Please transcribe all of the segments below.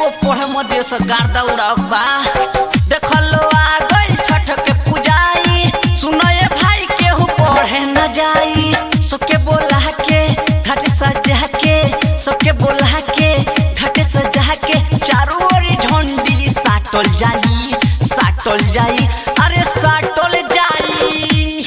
पढ़े मजे से गार्दा उड़ाक बा देखलो आ गई छठ के पूजाई सुनए भाई केहू पढ़े न जाई सबके बोला के घाट सजा के सबके बोला के घाट सजा के चारों ओर झंडी साटल जाई साटल जाई अरे साटल जाई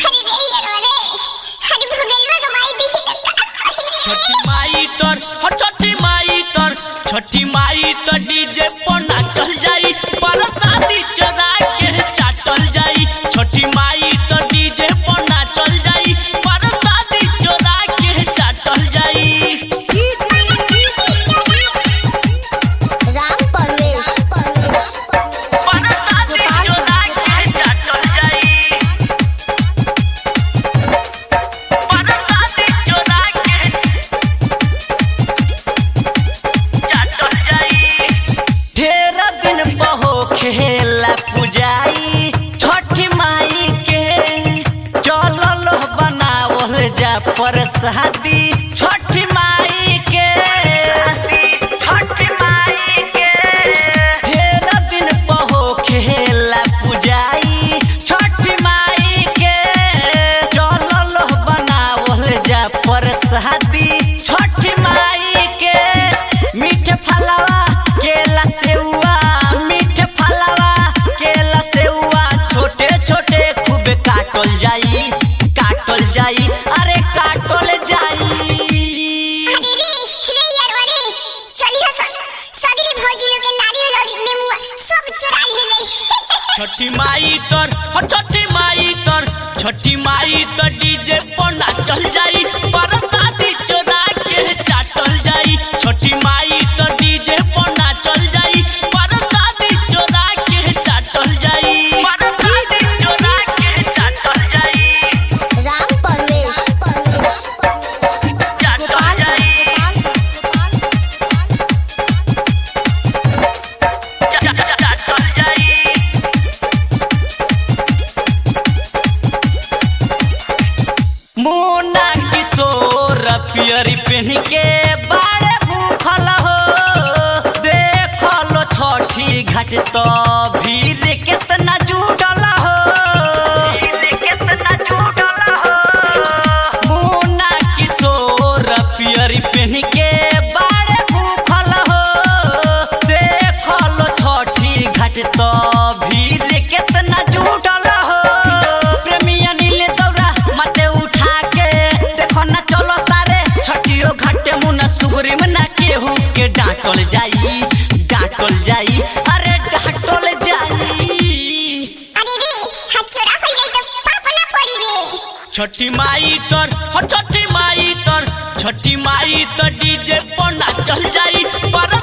छठी माई तर हो छठी माई तर छठी माई तर डीजे पर नाचल जाई पर शादी चरा के चाटल जाई छठी माई तर डीजे पर नाचल जाई पर शादी चरा के चाटल जाई राम परवेश पर शादी चरा के चाटल जाई पर शादी चरा के चाटल जाई ढेर दिन बहो खेला पुजाई छठी माई के चलल बनावल जा प्रसादी छठी माई के छठी माई के ढेर दिन बहो खेला पुजाई छठी माई के चलल बनावल जा प्रसादी छठी माई के मीठ फलवा केला सेउआ मीठ फलवा केला सेउआ छोटे छोटे खूब काटल जाई काटल जाई अरे काटल जाई छठी माई तर हो छठी माई तर छठी माई तर डीजे पर नाचल जाई पर शादी चोरा के चाटल जाई छठी माई तर डीजे पर नाचल जाई पर शादी चोरा के चाटल जाई पर शादी चोरा के चाटल जाई राम परवेश चाटल जाई चा- चा- चाटल जाई मोना किशोर पियरी पहन के बारे भूखल हो देखलो छठी घाट तो भीड़ केतना जुटल हो मोना किशोर पियरी पहन के बारे भूखल हो देखलो छठी घाट तो भीड़ केतना जुटल हो प्रेमी अनिल दौरा माथे उठा के देखो ना चलो तारे छठियो घाटे मुना सुगरी में ना केहू के डांटल जाई डांटल जाई अरे डांटल जाई छठी माई तर हो छठी माई तर छठी माई तर डीजे पर नाचल जाई पर